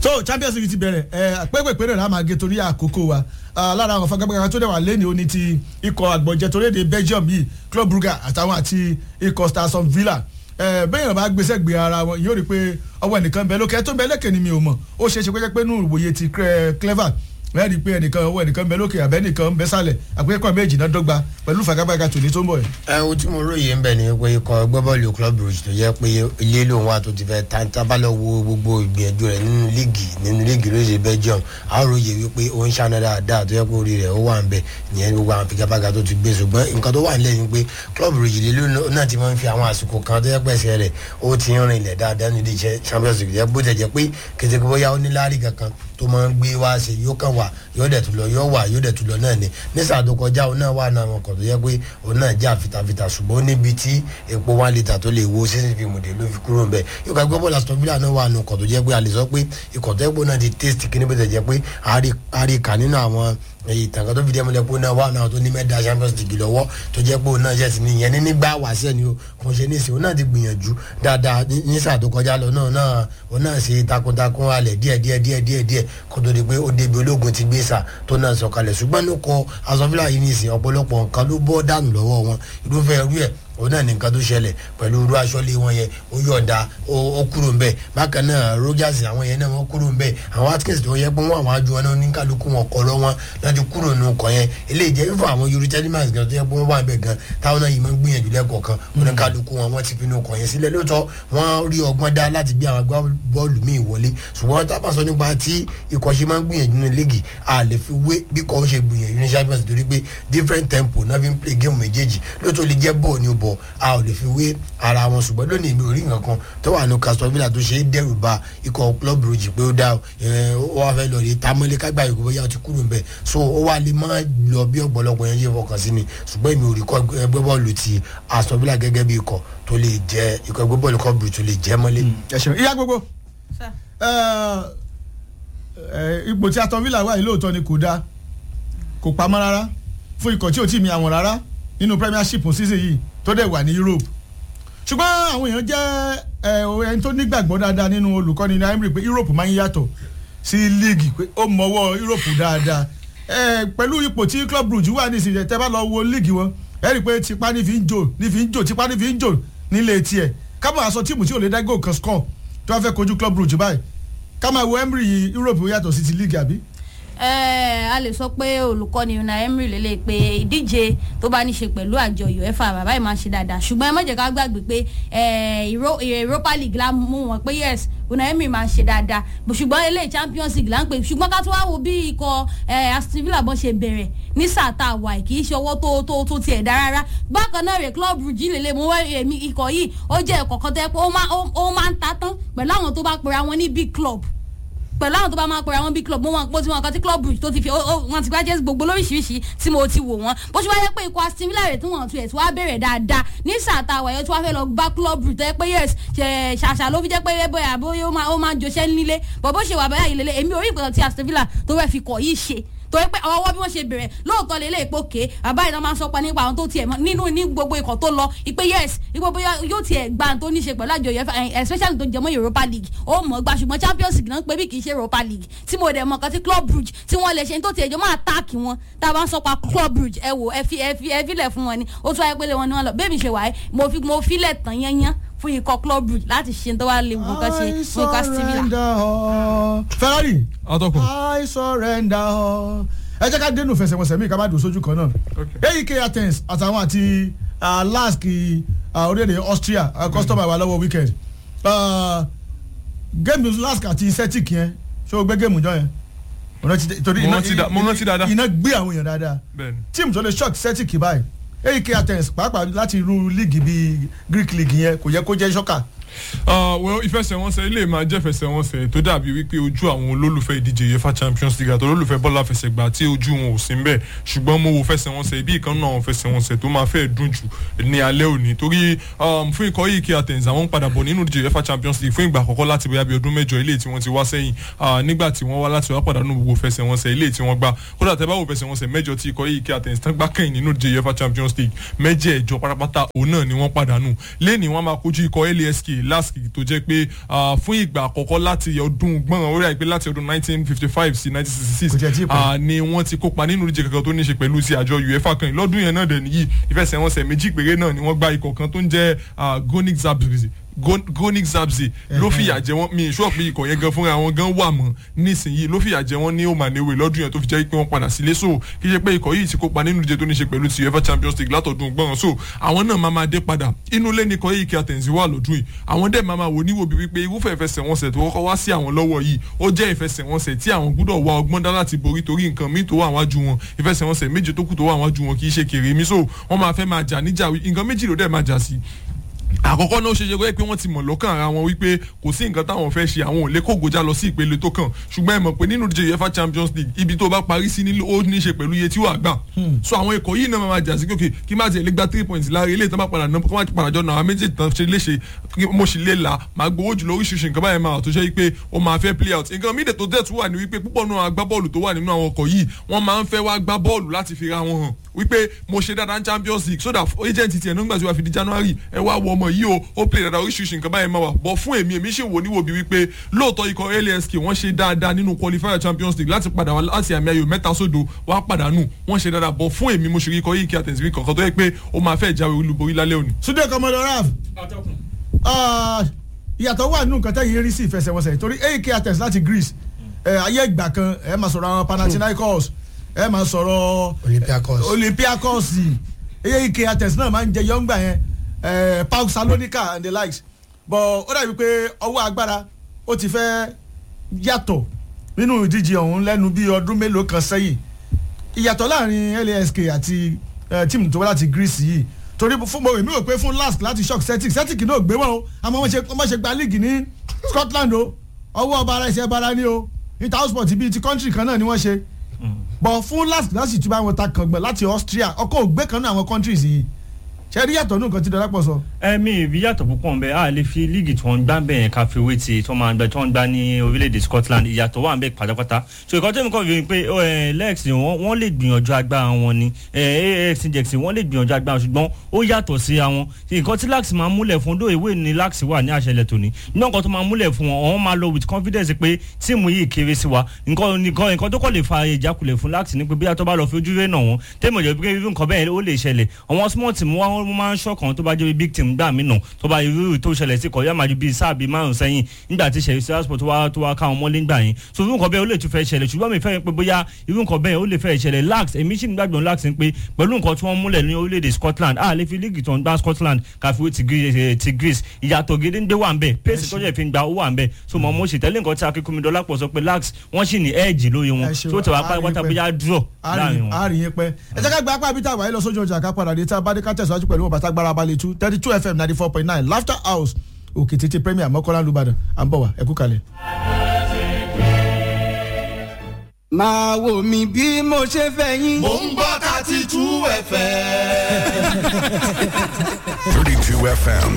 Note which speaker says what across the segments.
Speaker 1: so champions league ti bẹ̀rẹ̀ ẹ pépèpé rẹ̀ la máa gé torí àkókò wa Ah, lára àwọn fagagbága tó dẹ̀ wà lẹ́ni oní ti ikọ̀ àgbọ̀jẹ̀ torí èdè belgium yìí club brugge àtàwọn àti ikọ̀ starson villa ẹ bẹ́ẹ̀ bá gbèsè gbé ara wọn yóò rí i pé ọwọ́ ẹnìkan bẹ lókè ẹ tó bẹ lẹ́kẹ̀ ni mi ò mọ̀ ó ṣeé ṣe pé jẹ́ pé nù ìwòye ti cre- clever ẹ rí i pé ẹnìkan ọwọ́ ẹnìkan bẹ lókè àbẹ́ ẹnìkan bẹ sálẹ̀ àpékọ̀ méjì náà dọ́gba pẹ̀lú fagagbága tòní tó ń bọ̀ yìí.
Speaker 2: ẹ o tí mo róye ń bẹ ni pé ikọ̀ gbọ́bọ́ọ̀lù club rouge tó jẹ́ pé ilé lòun wà tó ti fẹ́ ta tábàlọ́ wo gbogbo ìgbìyànjú rẹ̀ nínú líìgì nínú líìgì lóṣè belgium a róye wípé ó ń ṣàna dáadáa tó yẹ pé orí rẹ̀ ó wà ń bẹ ìyẹn gbogbo àwọn figabaga tó ti gbé ṣùgbọ́n nǹkan tó wà nílẹ̀ ni pé club rouge ilé lòun náà ti máa ń fi àwọn àsìkò kan tó yẹ pé ẹsẹ̀ rẹ̀ ó ti ń rìn ilẹ̀ dáadáa nídìí iṣẹ́ champions league yẹ bó tẹ̀ jẹ́ pé kété kó bóyá ó ní láàrí kankan tó máa ń gbé wá ṣe yóò kàn wá yóò dẹ̀ tún lọ yóò wà yóò dẹ̀ tún lọ náà ni nísà tó kọjá òun náà wà náà wọn kàn tó yẹ pé òun náà já fitafita ṣùgbọ́n níbi tí epo one litre tó lè wo sísè fi mùdè ló fi kúrò nbẹ yóò ká gbọ́ bọ́ọ̀lù aston villa náà wà nù kàn tó jẹ́ pé a lè sọ pé ikọ̀ tó yẹ pé òun náà ti taste kí ni bó ti jẹ́ pé àríkà nínú àwọn ìtàn kan tó fi dé ẹmu lẹ́pọ̀ náà wà náà tó ní mẹ́ta champions league lọ́wọ́ tó jẹ́ pé òun náà yẹ̀ sí ní ìyẹn ní nígbà wàṣẹ́ ni o kò ṣe ní ìsìn òun náà ti gbìyànjú dáadáa ní ní sáà tó kọjá lọ náà náà òun náà ṣe takuntakun alẹ̀ díẹ̀ díẹ̀ díẹ̀ díẹ̀ díẹ̀ kó tó di pé ó débi ológun ti gbé sà tó náà sọ̀kalẹ̀ ṣùgbọ́n ní kọ asọ́fílà yìí ní ìsìn ọ̀pọ̀lọpọ̀ nǹkan ló bọ́ dànù lọ́wọ́ wọn irúfẹ́ irú ẹ̀ òun náà ní nǹkan tó ṣẹlẹ̀ pẹ̀lú irú aṣọ́lé wọn yẹn ó yọ̀ǹda ó kúrò ń bẹ̀ bákan náà rogers àwọn yẹn náà wọ́n kúrò ń bẹ̀ àwọn atkins tó yẹ pé wọ́n àwọn ajú wọn náà ní kálukú wọn kọ́ lọ wọn láti kúrò nù kọ́ yẹn eléyìí jẹ́ fífọ àwọn yorùbá telemans gan tó yẹ pé wọ́n wà ń bẹ̀ gan táwọn náà yìí máa ń gbìyànjú lẹ́kọ̀ọ̀kan wọn ní kálukú wọn wọ́n ti fi nù kọ́ yẹn sílẹ̀ lóòótọ́ wọ́n rí ọgbọ́n dá láti gbé àwọn agbá bọ́ọ̀lù míì wọlé ṣùgbọ́n tábà sọ nípa tí ikọ̀ ṣe máa ń gbìyànjú ní léègì a lè fi wé bí kò ṣe gbìyànjú ní champions torí pé different tempo náà fi ń play game méjèèjì lóòótọ́ lè jẹ́ bọ́ọ̀ ni ó bọ̀ a ò lè fi wé ara wọn ṣùgbọ́n lónìí mi ò rí nǹkan kan tó wà ní castor villa tó ṣe é dẹ́rù ba ikọ̀ club rouge pé ó dá ẹ, ó wá fẹ́ lọ rí tamọ́lé kágbá yòókù bóyá ó ti kúrò ń bẹ̀ so ó wá lè má lọ bí ọ̀pọ̀lọpọ̀ yẹn ṣe fọkàn sí ni ṣùgbọ́n èmi ò rí kọ́ ẹgbẹ́ bọ́ọ̀lù ti aston villa gẹ́gẹ́ bí ikọ̀ tó lè jẹ́ ikọ̀ ẹgbẹ́ bọ́ọ̀lù club rouge tó lè jẹ́ mọ́lé.
Speaker 1: ẹ ṣeun ìyá gbogbo
Speaker 3: Sir.
Speaker 1: ẹ, ẹ, ipò tí aston villa wà yìí lóòótọ́ ni kò dáa kò pamọ́ rárá fún ikọ̀ tí ò tí ì mi àwọn rárá nínú premiership season yìí tó dẹ̀ wà ní europe ṣùgbọ́n àwọn èèyàn jẹ́ ẹ, ẹni tó nígbàgbọ́ dáadáa nínú olùkọ́ni ní emery pé europe máa ń yàtọ̀ sí league pé ó mọwọ́ europe dáadáa ẹ, pẹ̀lú ipò tí club brugge wà ní ìsìnkú tẹ́ bá lọ wo league wọn ẹ rí i pé tipa ní fi ń jò ní fi ń jò tipa ní fi ń jò nílé tiẹ̀ kábọ̀ àṣọ tíìmù tí ò lè dá goal kan score tó wá fẹ́ kojú club brugge báyìí ká máa wo emery europe yàtọ̀ sí ti league àbí.
Speaker 3: ẹ a lè sọ pé olùkọ́ni una emery lélẹ̀ pé ìdíje tó bá ní ṣe pẹ̀lú àjọ uefa bàbá yìí máa ń ṣe dáadáa ṣùgbọ́n ẹ má jẹ́ ká gbàgbé pé ẹ, Euro- europa league la mú wọn pé yes una emery máa ń ṣe dáadáa ṣùgbọ́n eléyìí champions league là ń pè ṣùgbọ́n ká tó wá wo bí ikọ̀ ẹ, aston villa bọ́n ṣe bẹ̀rẹ̀ ní sáà tá a wà yìí, kì í ṣe ọwọ́ tó tó tó tiẹ̀ dá rárá bákan náà rẹ̀ club brugge lélẹ̀ mo wá èmi ikọ̀ yìí ó jẹ́ ẹ̀kọ́ kan tẹ́ pé ó máa- ó- ó máa ń ta tán pẹ̀lú àwọn tó bá pera wọn ní big club pẹ̀lú àwọn tó bá máa pẹ̀rẹ̀ àwọn big club mo wọn pọ̀ tí wọn kan tí club bridge tó ti fi ó- ó- wọn ti gbájẹ́ gbogbo lóríṣiríṣi tí mo ti wò wọ́n bó ṣe wáyé pé ikọ̀ aston villa rẹ̀ tí wọ́n tu ẹ̀ tí wọ́n á bẹ̀rẹ̀ dáadáa ní sàtà àwàyẹ tí wọ́n fẹ́ lọ gbá club bridge tó yẹ pé yes ṣe ṣàṣà ló fi jẹ́ pé bóyá bóyá ó máa ó máa jọṣẹ́ nílé bọ̀ bó ṣe wà báyà yìí lélẹ̀ èmi ò rí ìpínlẹ̀ tí aston villa tó fẹ́ fi kọ̀ yìí ṣe torí pé ọwọ́ bí wọ́n ṣe bẹ̀rẹ̀ lóòótọ́ lélẹ̀ ìpò ké bàbá ìdán máa ń sọpa nípa àwọn tó tiẹ̀ mọ́ nínú ní gbogbo ikọ̀ tó lọ ìpè yes ipò bóyá yóò tiẹ̀ gbà tó ní ṣe pẹ̀lú àjọ uefa eh, especially tó jẹmọ́ europa league ó mọ̀ gbà ṣùgbọ́n champions league náà ń pè bí kì í ṣe europa league tí mo dẹ̀ mọ̀ kan tí club brugge tí wọ́n lè ṣe tó tiẹ̀ jọ máa táàkì wọn tá a bá ń sọpa club brugge ẹ wò ẹ fi ẹ fi ẹ filẹ̀ fún wọn ni ó tún wáyé pélé wọn ni wọn lọ bẹ́ẹ̀ mi ṣe wáyé mo fi mo filẹ̀ tán yányán fún ikọ̀ club brugge láti ṣe tó wá lè wù nǹkan ṣe fún ikọ̀ aston villa.
Speaker 1: all. ferrari
Speaker 4: atọ́kùn
Speaker 1: I surrender all. ẹ jẹ́ ká dénú fẹsẹ̀wọnsẹ̀ mi ká má dùn sójú kan náà. AEK Athens àtàwọn àti ah, lask ah, orílẹ̀-èdè Austria ah, customer wa lọ́wọ́ weekend. Ah, géèmù lask àti Celtic yẹn ṣé o gbé géèmù jọ yẹn? Mo rántí- torí
Speaker 4: Mo
Speaker 1: iná-
Speaker 4: rántí dá- mo rántí dáadáa.
Speaker 1: iná gbé àwọn èèyàn dáadáa
Speaker 4: bẹ́ẹ̀ni
Speaker 1: tíìmù tó lè shock Celtic báyìí AEK Athens pàápàá láti irú líìgì bíi Greek league yẹn kò yẹ kó jẹ́ ṣọ́kà.
Speaker 4: Uh, well ìfẹsẹ̀wọnsẹ̀ ilé máa jẹ́ ìfẹsẹ̀wọnsẹ̀ tó dàbí wípé ojú àwọn olólùfẹ́ ìdíje uefa champions league àti olólùfẹ́ bọ́lá fẹsẹ̀gbà tí ojú wọn ò sí ń bẹ̀ ṣùgbọ́n mo wo fẹsẹ̀wọnsẹ̀ ibi ìkan náà fẹsẹ̀wọnsẹ̀ tó máa fẹ́ dùn jù ní alẹ́ òní torí um, fún ikọ̀ yìí kí Athens àwọn ń padà bọ̀ nínú ìdíje uefa champions league fún ìgbà àkọ́kọ́ láti bóyá bí ọdún mẹ́jọ ilé tí wọ́n ti wá sẹ́yìn uh, nígbà tí wọ́n wá láti wá pàdánù gbogbo fẹsẹ̀wọnsẹ̀ ilé tí wọ́n gbá kódà tẹ́ bá wo fẹsẹ̀wọnsẹ̀ mẹ́jọ tí ikọ̀ yìí kí Athens tán gbá kẹ́yìn nínú ìdíje uefa champions league mẹ́jẹ̀ẹ̀jọ pátápátá òun náà ni wọ́n pàdánù lẹ́ni wọ́n máa kojú ikọ̀ LASK lask tó jẹ́ pé ah, fún ìgbà àkọ́kọ́ láti ọdún gbọ́n orí àìpé láti ọdún 1955 sí 1966
Speaker 1: Kò tiẹ̀ tí ì pẹ́.
Speaker 4: ah, ni wọ́n ti kópa nínú ìdíje kankan tó ní ṣe pẹ̀lú ti àjọ uefa kan yìí. lọ́dún yẹn náà dẹ̀ nìyí ìfẹsẹ̀wọnsẹ̀ méjì péré náà ni wọ́n gba ikọ̀ kan tó ń jẹ́ ah, gonic zabzi gonic zabzi ló fìyà jẹ wọn mi ìṣọ́ pé ikọ̀ yẹn gan fúnra wọn gan wà mọ́ nísìnyí ló fìyà jẹ wọn ní omanewe lọ́dún yẹn tó fi jẹ́ pé wọ́n padà sílé so kí ṣe pé ikọ̀ yìí ti kópa nínú ìdíje tó ní ṣe pẹ̀lú ti uefa champions league látọ̀dún gbọ́n so àwọn náà máa máa dé padà inú ilé nìkan yìí kí àtẹ̀sí wà lọ́dún yìí àwọn dẹ̀ máa máa wò níwò bí wípé irúfẹ́ ìfẹsẹ̀wọnsẹ̀ tó kọ́kọ́ wá sí àwọn lọ́wọ́ yìí ó jẹ́ ìfẹsẹ̀wọnsẹ̀ tí àwọn gbúdọ̀ wá ọgbọ́n dá láti borí torí nǹkan míì tó wà wájú wọn ìfẹsẹ̀wọnsẹ̀ méje tó kù tó wà wájú wọn kì í ṣe kèrè mi so wọ́n máa fẹ́ máa jà níjà nǹkan méjì ló dẹ̀ máa jà sí àkọ́kọ́ náà ó ṣe ṣe pé wọ́n ti mọ̀ lọ́kàn ara wọn wípé kò sí nǹkan táwọn fẹ́ ṣe àwọn ò lè kógojá lọ sí ìpele tó kàn ṣùgbọ́n ẹ mọ̀ pé nínú ìdíje uefa champions league ibi tó bá parí sí nílò ó ní í ṣe pẹ̀lú iye tí wàá gbà so àwọn ikọ̀ yìí náà máa jà sí kókè kí má tiẹ̀ lè gba three points lára ilé ìtàn bá padà náà kó má padà jọ náà àwọn méjì tán ṣe léṣe kí mo sì lè là máa gbowó jùlọ oríṣiríṣi nǹkan báyẹn máa tó ṣe wípé ó máa fẹ́ play out nǹkan mídẹ̀ tó dẹ̀ tún wà ní wípé púpọ̀ náà agbábọ́ọ̀lù tó wà nínú àwọn ọkọ̀ yìí wọ́n máa ń fẹ́ wá gbá bọ́ọ̀lù láti fi ra wọn hàn wípé mo ṣe dáadáa ní champions league so that agent tiẹ̀ nígbà tí wàá fi di january ẹ wá wọ ọmọ yìí o ó play dáadáa oríṣiríṣi nǹkan báyẹn máa wà bọ̀ fún èmi èmi ṣì wò níwò bí wípé lóòótọ́ ikọ̀ lask wọ́n ṣe dáadáa nínú qualifier champions league láti padà wá láti àmì ayò mẹ́ta sódò wá pàdánù wọ́n ṣe dáadáa bọ̀ fún èmi mo ṣe rí ikọ̀ yìí kí àtẹ̀síwí kankan tó yẹ pé ó máa fẹ́ jáwé olúborí lálẹ́ òní.
Speaker 1: Sunday Komodo Raf ah, ìyàtọ̀ wà nínú nǹkan tẹ́yìn rí sí ìfẹsẹ̀wọnsẹ̀ torí ak atex láti Greece ẹ, ayé ìgbà kan ẹ máa sọ̀rọ̀ àwọn Panathinaikos ẹ máa sọ̀rọ̀
Speaker 2: Olympiacos.
Speaker 1: Olympiacos ak atex náà máa ń jẹ yọ̀ǹgbà yẹn ẹ, Pauk Salonika and the likes but ó dàbí pé ọwọ́ agbára ó ti fẹ́ yàtọ̀ nínú ìdíje ọ̀hún lẹ́nu bí ọdún mélòó kan sẹ́yìn ìyàtọ̀ láàrin lask àti eh, tíìmù tó wá láti greece yìí torí fún mo èmi rò pé fún lask láti shock celtic celtic náà gbé wọn o àmọ́ wọ́n ṣe wọ́n ṣe gba league ní scotland o ọwọ́ ọba ara ẹsẹ̀ bara ni o intersport bíi ti country kan náà ni wọ́n ṣe bọ̀ fún lask láti tún bá wọn ta kàngbọ̀n láti austria ọkọ̀ ògbé kan náà àwọn countries yìí ṣe rí yàtọ̀ nù nǹkan tí dọ́lápọ̀ sọ.
Speaker 5: ẹ̀mí ìbí yàtọ̀ púpọ̀ ń bẹ a lè fi líìgì tí wọ́n ń gbá bẹ́ẹ̀ ká fi owó ti tí wọ́n máa ń gbá tí wọ́n ń gbá ní orílẹ̀-èdè Scotland ìyàtọ̀ wà ń bẹ pátápátá so ìkọ́ tẹ́mi kọ́ fi pé ẹ, lex wọ́n wọ́n lè gbìyànjú agbára wọn ni ẹ, AFC Ajax wọ́n lè gbìyànjú agbára ṣùgbọ́n ó yàtọ̀ sí àwọn nǹkan tí lax máa ń múlẹ̀ fún dó ìwé ni lax wà ní àṣẹlẹ̀ tòní nígbà nǹkan tó máa ń múlẹ̀ fún wọn àwọn máa lọ with confidence pé tíìmù yìí kéré sí wa nǹkan nǹkan nǹkan tó kọ́ lè fa ìjákulẹ̀ fún lax ni pé bí a tó bá lọ fi ojú rẹ̀ nà wọ́n tẹ́mọ̀ jẹ́ pé irú nǹkan bẹ́ẹ̀ ó lè ṣẹlẹ̀ àwọn small team wa wọ́n máa ń ṣọ̀kan tó bá jẹ́ big team gbà mí nà tó bá irú tó ṣẹlẹ̀ sí kọ̀ọ̀yà máa ju bíi sáà bíi márùn sẹ́yìn nígbà tí ṣẹ̀yìn sẹ́yàspọ̀ tó wá tó wá káwọn mọ́lé ńgbà yẹn so irú nǹkan bẹ́ẹ̀ ó lè tún fẹ́ ṣẹlẹ̀ ṣùgbọ́n mi fẹ́ pé bóyá irú nǹkan bẹ́ẹ̀ ó lè fẹ́ ṣẹlẹ̀ lax èmi sì ń gbàgbọ́n lax ń pé pẹ̀lú nǹkan tí wọ́n múlẹ̀ ní orílẹ̀-èdè Scotland a lè fi líìgì tó ń gbá Scotland káfíwé ti Greece- ti Greece ìyàtọ̀ gédéńdé wà ń bẹ̀ pace tó jẹ́ fi ń gba ó wà ń bẹ̀ so mọ̀ mo sì tẹ́lẹ̀ nǹkan tí akínkùnmídọ́lá pọ̀ sọ pé lax wọ́n sì ní ẹ̀ẹ́jì lóye wọn
Speaker 1: Ẹ ṣeun,
Speaker 5: tó tẹ̀ wá
Speaker 1: a rí
Speaker 5: pátápátá
Speaker 1: pé-
Speaker 5: bóyá draw láàrin wọn.
Speaker 1: àárín yín pẹ́ ẹ jẹ́ ká gba apá abita àwáyé lọ sójú ọjà ká padà dé tá a bá dé ká tẹ̀síwájú pẹ̀lú ọ̀bàtà gbára balẹ̀ two thirty two fm ninety four point nine laughter house òkè tètè premier mọ́kànlá lùbàdàn à ń bọ̀ wá ẹ kú kalẹ̀.
Speaker 6: máa wò mí bí mo ṣe fẹ́ yín.
Speaker 7: mò ń gbọ́ thirty two fm.
Speaker 8: 32 FM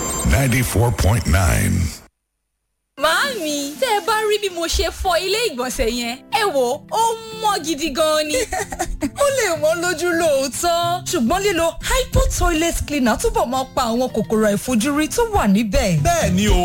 Speaker 8: 94.9.
Speaker 9: Màámi, tẹ́ ẹ bá rí bí mo ṣe fọ ilé ìgbọ̀nsẹ̀ yẹn, ẹ wò ó mọ́ gidi gan ni.
Speaker 10: ó lè wọ́n lójú lóòótọ́ ṣùgbọ́n lílo hypo toilet cleaner túbọ̀ máa pa àwọn kòkòrò àìfojúrí tó wà níbẹ̀.
Speaker 7: bẹ́ẹ̀ ni o